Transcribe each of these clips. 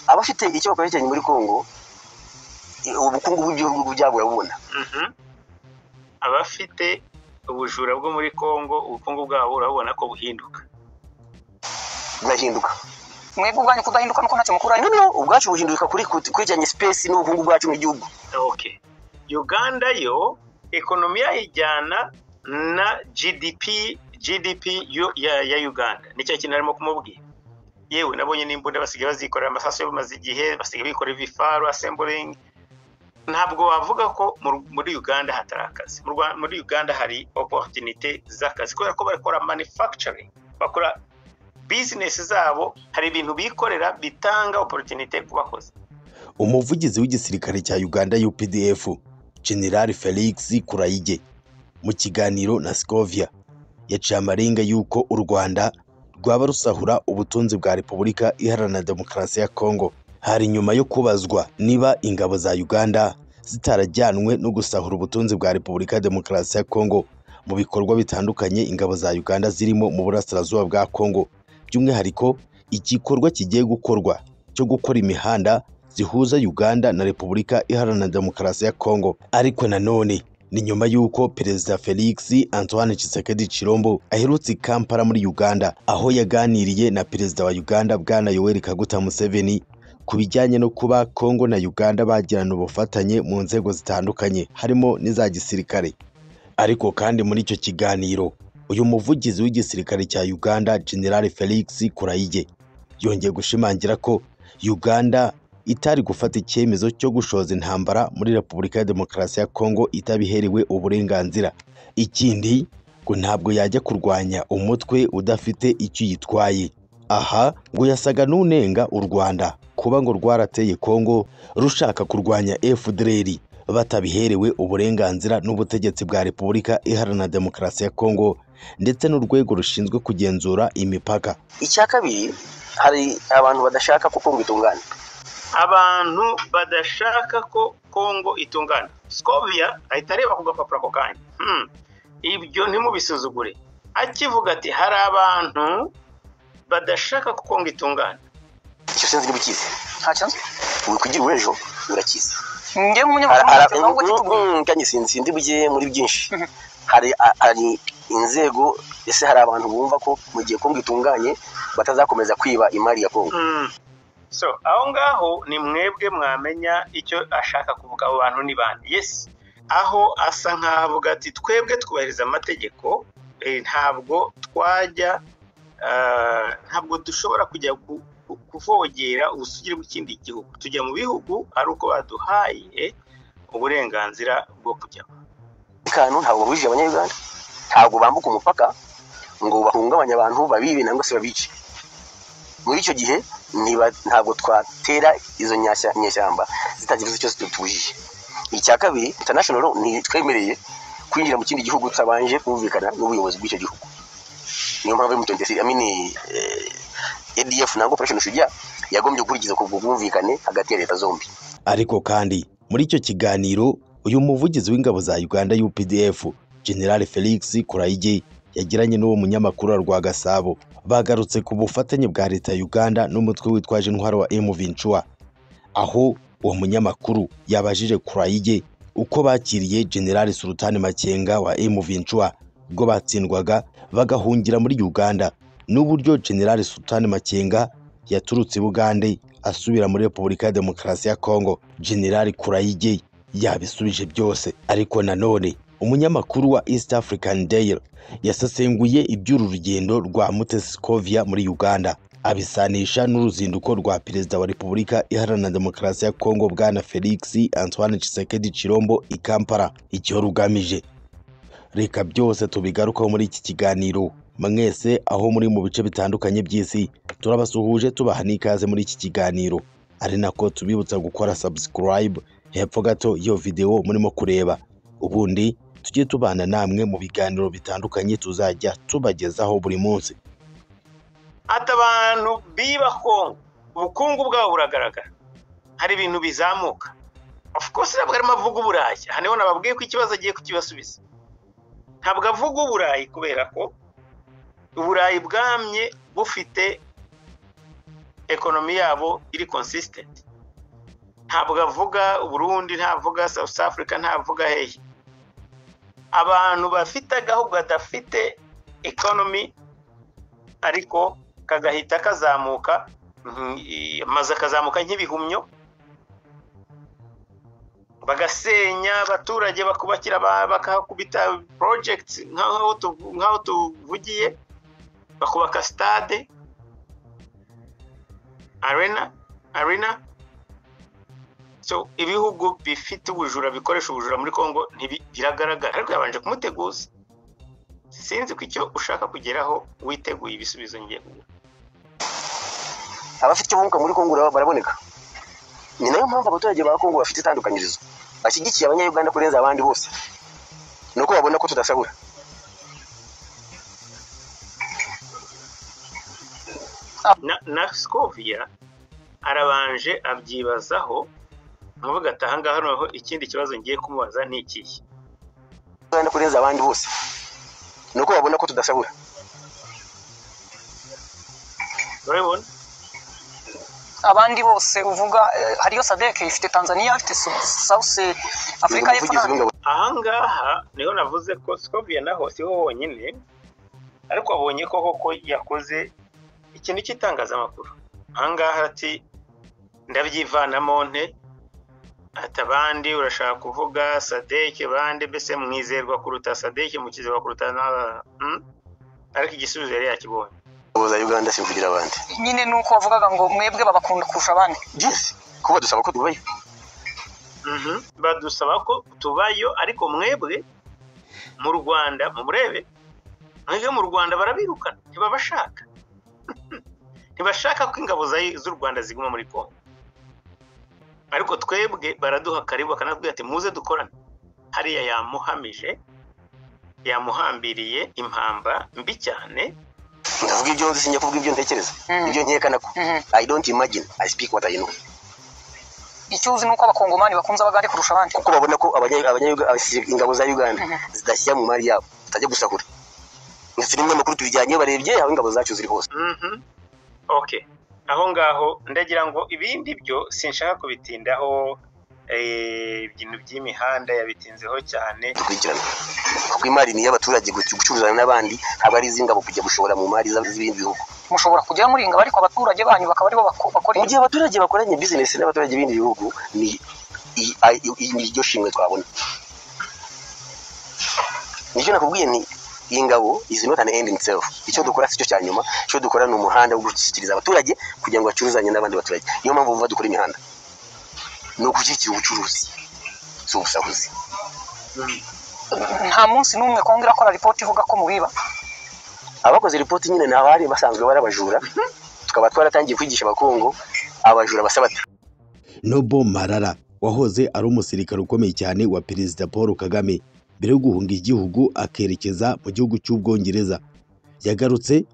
abafite icyo bakoresheje muri congo eh, ubukungu bw'igihugu byabo burabubona Mhm. abafite ubujura bwo muri congo ubukungu bwabo urabona ko buhinduka burahinduka mwebwe ubwanyu kudahinduka nuko ntacyo mukura no no ubwacu buhinduka kuri kwegeranya sipesi n'ubukungu bwacu mu gihugu okay. uganda yo ekonomi yayijyana na gdp gdp yo, ya, ya uganda nicyo kintu arimo kumubwira yewe nabonye n'imbunda basigaye bazikorera amasasu yo bimaze igihe basigaye bikorera ibifaru assembling ntabwo wavuga ko mu- muri uganda hatari akazi Mu Rwa- muri uganda hari opportunité z'akazi kubera ko bakora manufacturing bakora business zabo hari ibintu bikorera bitanga opportunité ku bakozi umuvugizi w'igisirikare cya uganda updf general felix kurayige mu kiganiro na scovia yaciye amarenga y'uko u rwanda rwaba rusahura ubutunzi bwa repubulika iharanira demokarasi ya kongo hari nyuma yo kubazwa niba ingabo za uganda zitarajyanwe no gusahura ubutunzi bwa repubulika ya demokarasi ya kongo mu bikorwa bitandukanye ingabo za uganda zirimo mu burasirazuba bwa kongo by'umwihariko igikorwa kigiye gukorwa cyo gukora imihanda zihuza Uganda na Repubulika Iharanira Demokarasi ya Kongo. Ariko nanone ni nyuma y'uko Perezida Felix Antoine Tshisekedi Chilombo aherutse i Kampala muri Uganda, aho yaganiriye na Perezida wa Uganda Bwana Yoweri Kaguta Museveni ku bijyanye no kuba Kongo na Uganda bagirana ubufatanye mu nzego zitandukanye, harimo n'iza gisirikare. Ariko kandi muri icyo kiganiro uyu muvugizi w'igisirikare cya Uganda General Felix Kurayige yongeye gushimangira ko Uganda itari gufata icyemezo cyo gushoza intambara muri Repubulika ya Demokarasi ya Kongo itabiherewe uburenganzira. Ikindi ngo ntabwo yajya kurwanya umutwe udafite icyo uyitwaye. Aha ngo yasaga n'unenga u Rwanda kuba ngo rwarateye Kongo rushaka kurwanya FDLR batabiherewe uburenganzira n'ubutegetsi bwa Repubulika Iharanira Demokarasi ya Kongo ndetse n'urwego rushinzwe kugenzura imipaka. icya kabiri hari abantu badashaka ko kongo itungana abantu badashaka ko kongo itungana scovia ahita areba ku gapapuro ako kanya Hmm. ibyo ntimubisuzugure akivuga ati hari abantu badashaka ko kongo itungana icyo sinzi ntibukize ntacyo nzi wikugira uw'ejo urakize njye Ara- nk'umunyamakuru ara- ntacyo nzi mm, ngo mm, kandi sinzi sindi bujye muri byinshi hari a- hari inzego ese hari abantu bumva ko mu gihe kongo itunganye batazakomeza kwiba imari ya kongo Hmm. so aho ngaho ni mwebwe mwamenya icyo ashaka kuvuga abo bantu ni bande yes aho asa nk'avuga ati twebwe twubahiriza amategeko eh, ntabwo twajya ah, ntabwo dushobora kujya ku- ku- kuvogera ubusugire bw'ikindi gihugu tujya mu bihugu ari uko baduhaye uburenganzira bwo kujyamo umutekano ntabwo bahurije abanyayuganda ntabwo bambuka umupaka ngo bahungabanye abantu babibe nangwa se babice muri icyo gihe niba ntabwo twatera izo nyashya- nyeshyamba zitagira ikibazo cyose tubujije icya kabiri international law ntitwemereye kwinjira mu kindi gihugu tutabanje kumvikana n'ubuyobozi bw'icyo gihugu niyo mpamvu M23 I mean, eh, ADF na Operation Shujaa yagombye gukurikiza ubwo bwumvikane hagati ya leta zombi Ariko kandi muri icyo kiganiro uyu muvugizi w'ingabo za Uganda UPDF General Felix Kurayige yagiranye n'uwo munyamakuru wa Rwagasabo bagarutse ku bufatanye bwa leta ya Uganda n'umutwe witwaje intwaro wa M23 aho uwo munyamakuru yabajije Kurayige uko bakiriye General Sultan Makenga wa M23 ubwo batsindwaga bagahungira muri Uganda n'uburyo General Sultan Makenga yaturutse i Bugande asubira muri Repubulika ya Demokarasi ya Kongo General Kurayige yabisubije byose ariko nanone umunyamakuru wa East African Daily yasesenguye iby'uru rugendo rwa Mutesi Kovia muri Uganda abisanisha n'uruzinduko rwa Perezida wa Repubulika Iharanira Demokarasi ya Kongo bwana Felix Antoine Tshisekedi Chilombo i Kampala icyo rugamije reka byose tubigarukaho muri iki kiganiro mwese aho muri mu bice bitandukanye by'isi turabasuhuje tubaha n'ikaze muri iki kiganiro ari nako tubibutsa gukora subscribe hepfo gato iyo videwo murimo kureba ubundi tujye tubana namwe mu biganiro bitandukanye tuzajya tubagezaho buri munsi ati abantu biba kongo ubukungu bwabo buragaragara hari ibintu bizamuka of course ntabwo arimo avuga uburayi aha niho nababwiye ko ikibazo agiye kukibasubiza ntabwo avuga uburayi kubera ko uburayi bwamye bufite ekonomi yabo iri consistent ntabwo avuga uburundi ntavuga south africa ntavuga hehe abantu bafite agahugu gadafite ekonomi ariko kagahita kazamuka mhm, i- amazu akazamuka nk'ibihumyo bagasenya abaturage bakubakira ba- bakahakubita projects nk'aho tu- nk'aho tuvugiye bakubaka stade arena arena so ibihugu bifite ubujura bikoresha ubujura muri congo ntibi- biragaragara ariko yabanje kumuteguza sinzi ko icyo ushaka kugeraho witeguye ibisubizo ngiye kuguha abafite ubumuga muri kongo barab- baraboneka ni nayo mpamvu abaturage ba kongo bafite itandukanyirizo bashyigikiye abanyayuganda kurenza abandi bose ni uko babona ko tudasahura na, na skovia arabanje abyibazaho nkuvuga ati aha ngaha noneho ikindi kibazo ngiye kumubaza ni ikihe Uganda kurenza abandi bose ni uko babona ko tudasahura urabibona abandi bose uvuga eh, hariyo sadek ifite tanzania ifite Su- south afurika y'epfo umuvugizi n'ahandi. w'ingabo aha ngaha niho navuze ko skovia naho siho honyine ariko abonye ko koko yakoze ikintu cy'itangazamakuru aha ngaha ati ndabyivanamo nte ati abandi urashaka kuvuga sadeke bande mbese mwizerwa kuruta sadeke mukizerwa kuruta na Mm? ariko igisubizo yari yakibonye za uganda simvugira abandi nyine ni uko bavugaga ngo mwebwe babakunda kurusha abandi byose kuba dusaba ko tubayo Mhm. badusaba ko tubayo ariko mwebwe mu rwanda mumurebe mwebwe mu rwanda barabirukana ntibabashaka ntibashaka ko ingabo za- z'u rwanda ziguma muri kongo ariko twebwe baraduha karibu bakanatubwira ati muze dukorane hariya yamuhamije yamuhambiriye impamba mbi cyane ndavuga ibyo nzi sinjya kuvuga ibyo ntekereza Mm. ibyo nkekana ko Mhm. i don't imagine i speak what i know icyo uzi ni uko abakongomani bakunze abagande kurusha abandi kuko babona ko abanya- abanya- abasi- ingabo za uganda Mhm. zidashyira mu mari yabo zitajya gusahura Ndetse n'ibinyamakuru tubijyanye barebye aho ingabo zacu ziri hose Mhm. okay aho ngaho ndagira ngo ibindi byo sinshaka kubitindaho eh, ibintu by'imihanda yabitinzeho cyane dukurikirana kuko imari ni iy'abaturage guc- gucuruzana n'abandi haba ari iz'ingabo kujya gushora mu mari za- z'ibindi bihugu mushobora kujya muringa ariko abaturage banyu bakaba aribo bako- bakora mu ibyo. gihe abaturage bakoranye bizinesi n'abaturage b'ibindi bihugu ni i- i- i- ni iryo shimwe twabona nicyo nakubwiye ni iyi ngabo izi not an end in itself icyo dukora si cyo cya nyuma icyo dukora ni umuhanda wo gushyikiriza abaturage kugira ngo bacuruzanye n'abandi baturage niyo mpamvu bumva dukora imihanda ni ugushyigikira ubucuruzi si ubusahuzi nta munsi n'umwe kongo irakora ripoti ivuga ko mubiba abakoze ripoti nyine ni abari basanzwe bari abajura tukaba twaratangiye kwigisha abakongo abajura basabata Nobo Marara wahoze ari umusirikare ukomeye cyane wa Perezida Paul Kagame mbere yo guhunga igihugu akerekeza mu gihugu cy'Ubwongereza yagarutse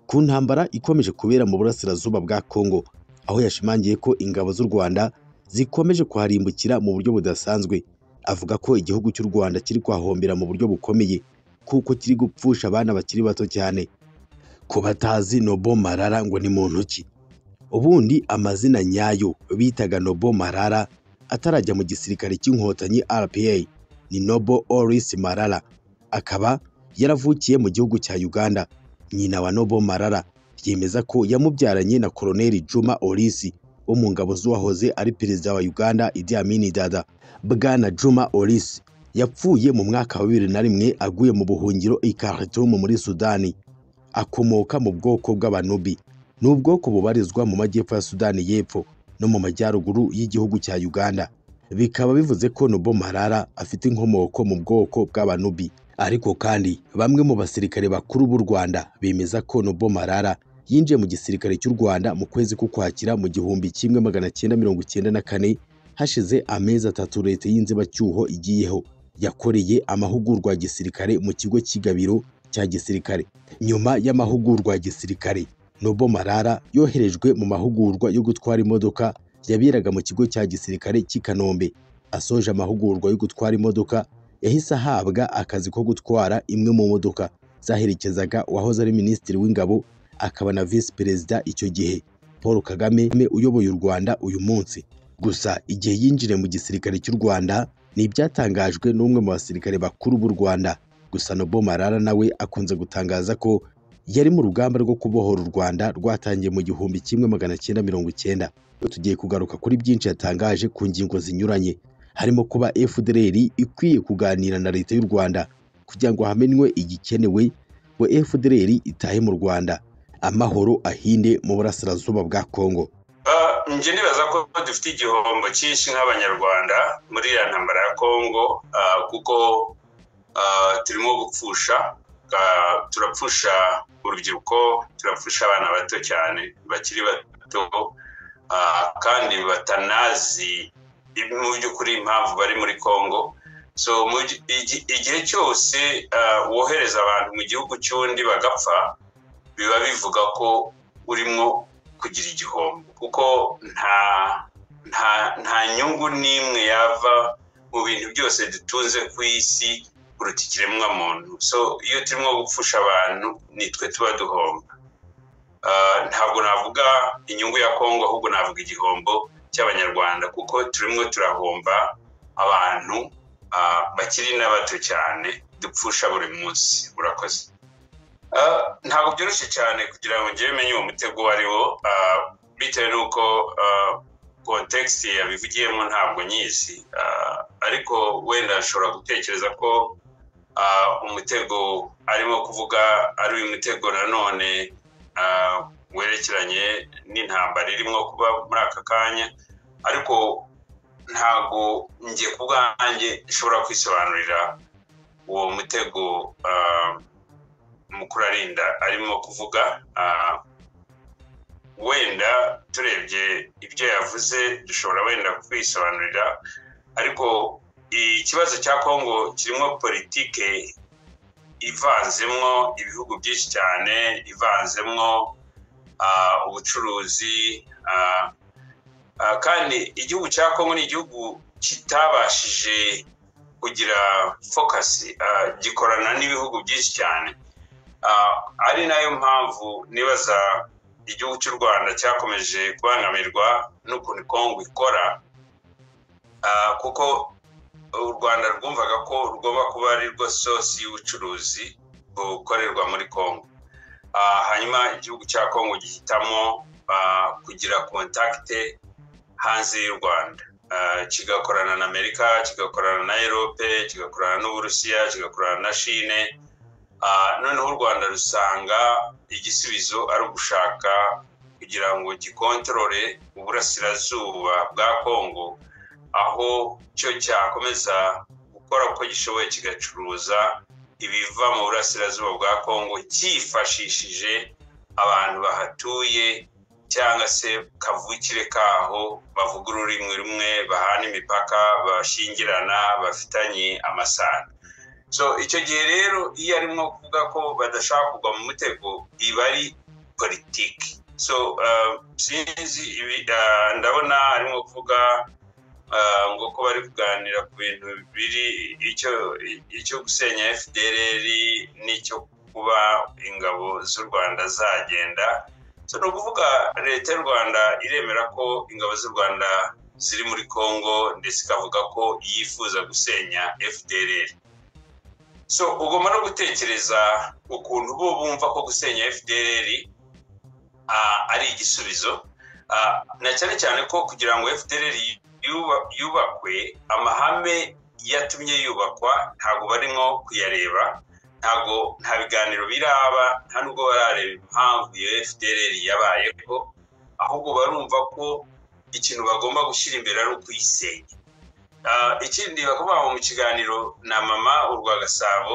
ku ntambara ikomeje kubera mu burasirazuba bwa Kongo aho yashimangiye ko ingabo z'u Rwanda zikomeje kuharimbukira mu buryo budasanzwe avuga ko igihugu cy'u Rwanda kiri kwahombera mu buryo bukomeye kuko kiri gupfusha abana bakiri bato cyane ku batazi Nobo Marara ngo ni muntu ki ubundi amazina nyayo bitaga Nobo Marara atarajya mu gisirikare cy'inkotanyi RPA ni Nobo Oris Marara akaba yaravukiye mu gihugu cya Uganda nyina wa Nobo Marara yemeza ko yamubyaranye na Koloneli Juma Oris wo mu ngabo z'uwahoze ari perezida wa Uganda Idi Amin Dada Bwana Juma Oris yapfuye mu mwaka wa bibiri na rimwe aguye mu buhungiro i Khartoum muri Sudani akomoka mu bwoko bw'Abanubi ni ubwoko bubarizwa mu majyepfo ya Sudani y'Epfo no mu majyaruguru y'igihugu cya Uganda bikaba bivuze ko Nobo Marara afite inkomoko mu bwoko bw'Abanubi ariko kandi bamwe mu basirikare bakuru b'u Rwanda bemeza ko Nobo Marara yinjiye mu gisirikare cy'u Rwanda mu kwezi k'Ukwakira mu gihumbi kimwe magana cyenda mirongo cyenda na kane hashize amezi atatu leta y'inzibacyuho igiyeho yakoreye amahugurwa ya gisirikare mu kigo cy'igabiro cya gisirikare nyuma y'amahugurwa ya gisirikare Nobo Marara yoherejwe mu mahugurwa yo gutwara imodoka yaberaga mu kigo cya gisirikare cy'i Kanombe asoje amahugurwa yo gutwara imodoka yahise ahabwa akazi ko gutwara imwe mu modoka zaherekezaga uwahoze ari minisitiri w'ingabo akaba na visi perezida icyo gihe paul kagame uyoboye u rwanda uyu munsi gusa igihe yinjiriye mu gisirikare cy'u rwanda ni ibyatangajwe n'umwe mu basirikare bakuru b'u rwanda gusa nobo marara nawe akunze gutangaza ko yari mu rugamba rwo kubohora u rwanda rwatangiye mu gihumbi kimwe magana cyenda mirongo icyenda tugiye kugaruka kuri byinshi yatangaje ku ngingo zinyuranye harimo kuba fdr ikwiye kuganira na leta y'u rwanda kugira ngo hamenwe igikenewe ngo fdr itahe mu rwanda amahoro ahinde mu burasirazuba bwa kongo njye nibaza ko dufite igihombo cyinshi nk'abanyarwanda muri iriya ntambara ya kongo kuko turimo gupfusha turapfusha urubyiruko turapfusha abana bato cyane bakiri bato kandi batanazi mu by'ukuri impamvu bari muri congo so igihe cyose wohereza abantu mu gihugu cy'undi bagapfa biba bivuga ko urimo kugira igihombo kuko nta nta nta nyungu n'imwe yava mu bintu byose dutunze ku isi kuruta ikiremwamuntu so iyo turimo gupfusha abantu nitwe tuba duhomba ntabwo navuga inyungu ya kongo ahubwo navuga igihombo cy'abanyarwanda kuko turimo turahomba abantu bakiri n'abato cyane dupfusha buri munsi urakoze ntabwo byoroshye cyane kugira ngo njyewe menye uwo mutego uwo ari wo bitewe n'uko kontekisi yabivugiyemo ntabwo nyizi ariko wenda ashobora gutekereza ko umutego arimo kuvuga ari uyu mutego nanone werekeranye n'intambara irimo kuba muri aka kanya ariko ntabwo njye ku bwanjye nshobora kwisobanurira uwo mutego mukuru arinda arimo kuvuga wenda turebye ibyo yavuze dushobora wenda kwisobanurira ariko ikibazo cya kongo kirimo politike ivanzemo ibihugu byinshi cyane ivanzemo ubucuruzi kandi igihugu cya kongo ni igihugu kitabashije kugira fokasi gikorana n'ibihugu byinshi cyane ari nayo mpamvu nibaza igihugu cy'u rwanda cyakomeje kubangamirwa n'ukuntu kongo ikora kuko u rwanda rwumvaga ko rugomba kuba ari rwo sosi y'ubucuruzi bukorerwa muri kongo hanyuma igihugu cya kongo gihitamo kugira kontakite hanze y'u rwanda kigakorana na amerika kigakorana na erope kigakorana n'uburusiya kigakorana na shine noneho u rwanda rusanga igisubizo ari ugushaka kugira ngo gikontorore uburasirazuba bwa kongo aho cyo cyakomeza gukora uko gishoboye kigacuruza ibiva mu burasirazuba bwa kongo cyifashishije abantu bahatuye cyangwa se kavukire kaho bavuga ururimi rumwe bahana imipaka bashyingirana bafitanye amasano so icyo gihe rero iyo arimo kuvuga ko badashaka kugwa mu mutego iba ari politiki so sinzi ndabona arimo kuvuga ngo ko bari kuganira ku bintu biri icyo gusenya fdr n'icyo kuba ingabo z'u rwanda zagenda so ni ukuvuga leta y'u rwanda iremera ko ingabo z'u rwanda ziri muri congo ndetse ikavuga ko yifuza gusenya fdr so ugomba no gutekereza ukuntu bo bumva ko gusenya fdr ari igisubizo na cyane cyane ko kugira ngo fdr yubakwe amahame yatumye yubakwa ntabwo barimo kuyareba ntabwo nta biganiro biraba nta nubwo barareba impamvu iyo fdr yabayeho ahubwo barumva ko ikintu bagomba gushyira imbere ari ukuyisenya ikindi bakubaha mu kiganiro na mama urwa gasabo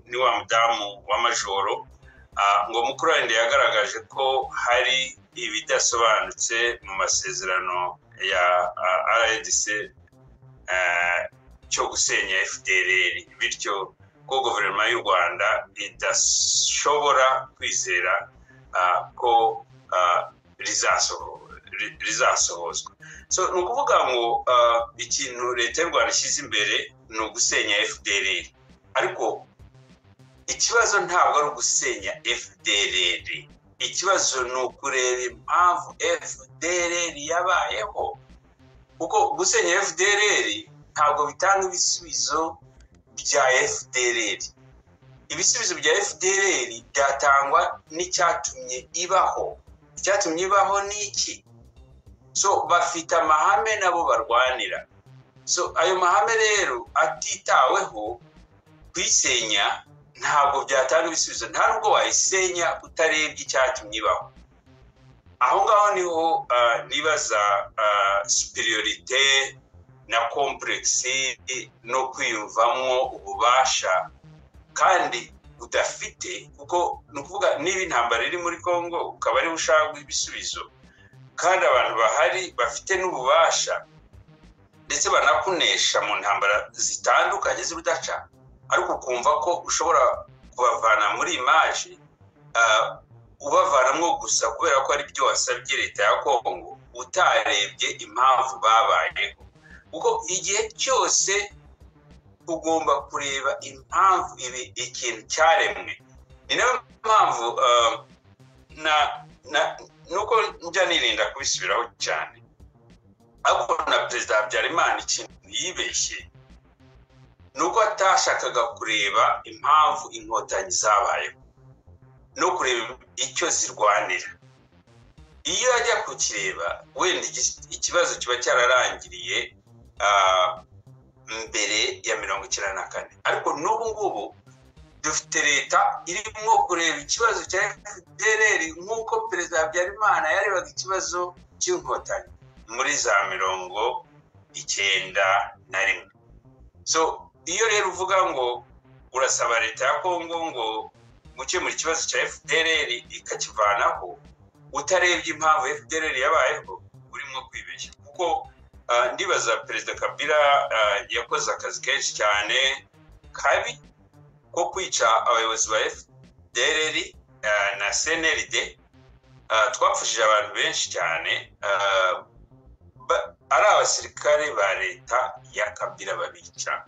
ni wa mudamu w'amajoro ngo mukuru wenda yagaragaje ko hari ibidasobanutse mu masezerano ya rdc cyo gusenya fdr bityo ko guverinoma y'u rwanda idashobora kwizera ko rizasohozwa so ni ukuvuga ngo ah, ikintu leta y'u rwanda ishyize imbere ni ugusenya fdrr ariko ikibazo ntabwo ari ugusenya fdrr ikibazo ni ukureba impamvu fdrr yabayeho kuko gusenya fdrr ntabwo bitanga ibisubizo bya fdrr ibisubizo bya fdrr byatangwa n'icyatumye ibaho icyatumye ibaho ni iki so bafite amahame nabo barwanira so ayo mahame rero atitaweho kuyisenya ntabwo byatanga ibisubizo nta nubwo wayisenya utarebye icyatumye ibaho aho ngaho niho ah, nibaza superiorite na kompuregisi no kwiyumvamo ububasha kandi udafite kuko ni ukuvuga niba intambara iri muri congo ukaba ariwe ushaka ibisubizo kandi abantu bahari bafite n'ububasha ndetse banakunesha mu ntambara zitandukanye z'urudaca ariko ukumva ko ushobora kubavana muri imaji ah, ubavanamo gusa kubera ko ari byo wasabye leta ya kongo utarebye impamvu babayeho kuko igihe cyose ugomba kureba impamvu ibi ikintu cyaremwe ni nayo mpamvu ah, na na nuko njya nirinda kubisubiraho cyane ariko na perezida habyarimana ikintu yibeshye nuko atashakaga kureba impamvu inkotanyi zabayeho no kureba icyo zirwanira iyo ajya kukireba wenda igi- ikibazo kiba cyararangiriye ah, mbere ya mirongo icyenda na kane ariko n'ubu ngubu dufite leta irimo kureba ikibazo cya fdrr nk'uko perezida habyarimana yarebaga ikibazo cy'inkotanyi muri za mirongo icyenda na rimwe so iyo rero uvuga ngo urasaba leta ya kongo ngo gukemura ikibazo cya fdrr ikakivanaho utarebye impamvu fdrr yabayeho urimo kwibeshya kuko ah, ndibaza perezida kabila ah, yakoze akazi kenshi cyane kabi ko kwica abayobozi ba fdrr ah, na cnrd ah, twapfushije abantu benshi cyane ah, ba- ari abasirikare ba leta ya kabila babica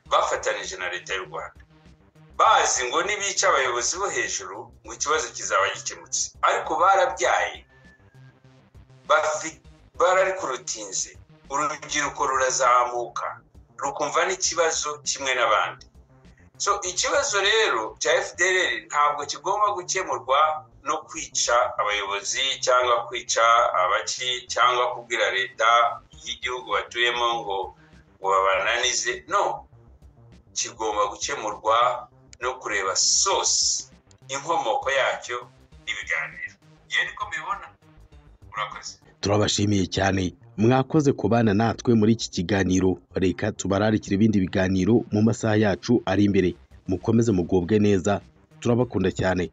bafatanije na leta y'u rwanda bazi ngo nibica abayobozi bo hejuru ngo ikibazo kizaba gikemutse ariko barabyaye bafi- bararikurutinze urubyiruko rurazamuka rukumva n'ikibazo kimwe n'abandi so ikibazo rero cya fdr ntabwo kigomba gukemurwa no kwica abayobozi cyangwa kwica abaci cyangwa kubwira leta y'igihugu batuyemo ngo ngo babananize no kigomba gukemurwa no kureba sosi inkomoko yacyo n'ibiganiro yewe niko mbibona urakoze turabashimiye cyane mwakoze kubana natwe muri iki kiganiro reka tubararikire ibindi biganiro mu masaha yacu ari imbere mukomeze mugubwe neza turabakunda cyane